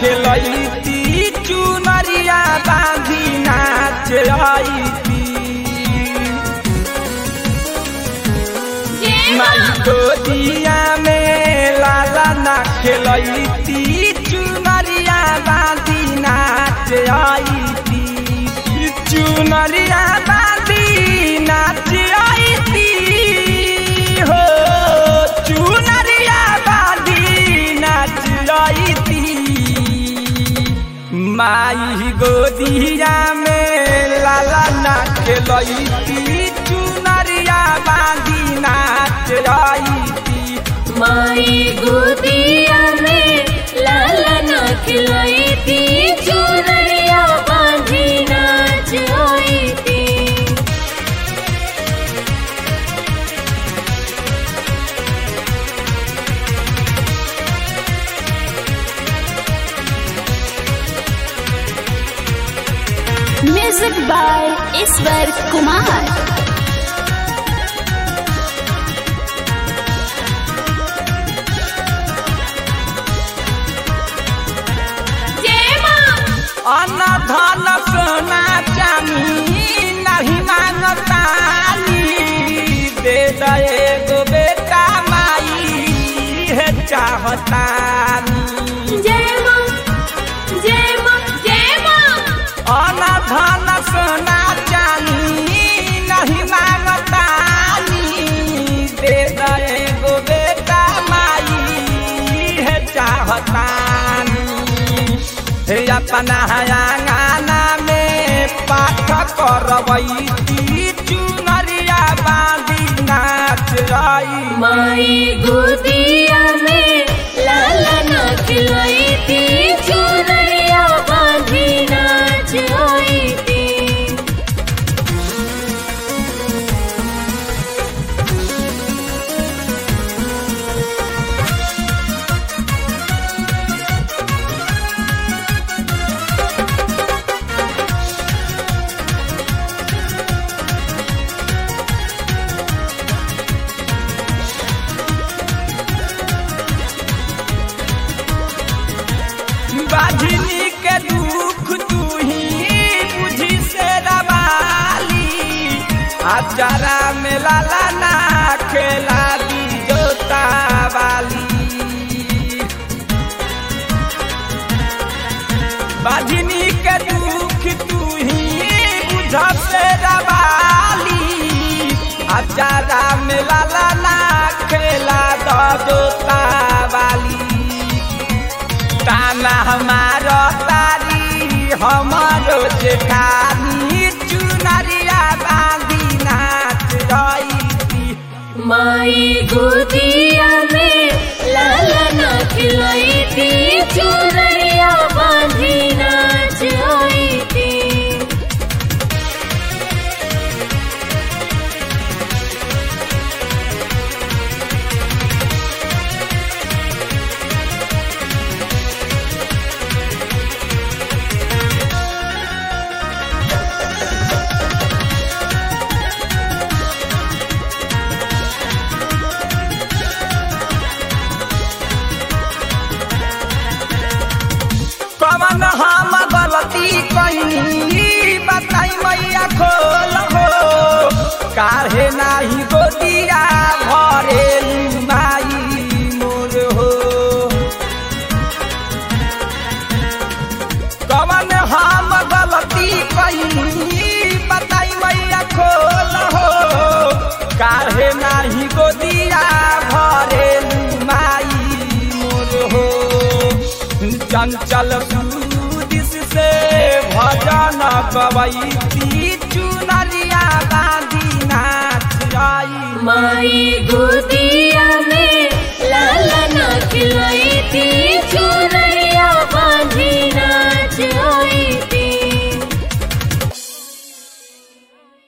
खेलती चुनरिया बांधी नाच आईती माई गोदिया में लाला ना खेलती चुनरिया बांधी नाच आईती चुनरिया बांधी नाच आईती हो चुनरिया बांधी नाच आईती माई गोदिया में लाला ना खेलती चुनरिया बांधी नाच आईती माई गोदिया में लाला ना खिलाई थी चुनरिया बांधी नाच आई थी म्यूजिक बाय ईश्वर कुमार जय माँ अन्न धन सोना चानी नहीं मांगतानी दे दे एगो बेटा माई है चाहतानी जय माँ जय माँ जय माँ अन्न धन सोना चानी नहीं मांगतानी दे दे एगो बेटा माई है चाहतानी हे अपना आंगना में पाठ करवैती चुनरिया बांधी नाच रही माई गोदिया में लाला ना खिलाई थी चुनरिया बांधी नाच आई थी बाझनी के दुख तू ही बुझी से दबाली अचारा में लाला ना खेला दी जोता वाली बाझनी के दुख तू ही बुझ से दबाली अचारा में लाला ना खेला दो जोता वाली ताना हमारो तारी हमारो जेठानी चुनरिया बांधी नाच रही माई गोदिया में लाला ना खिलाई थी चुनरिया बांधी नाच आई थी कवन हम गलती कहीं बताई मैया खोल हो काहे नाही गोदिया भरे माई मोर हो कवन हम गलती कहीं बताई मैया खोल हो काहे नाही गोदिया भरे माई मोर हो चंचल सूदिस से भजन गवैती चुनरिया बांधी नाच आई माई गोदिया में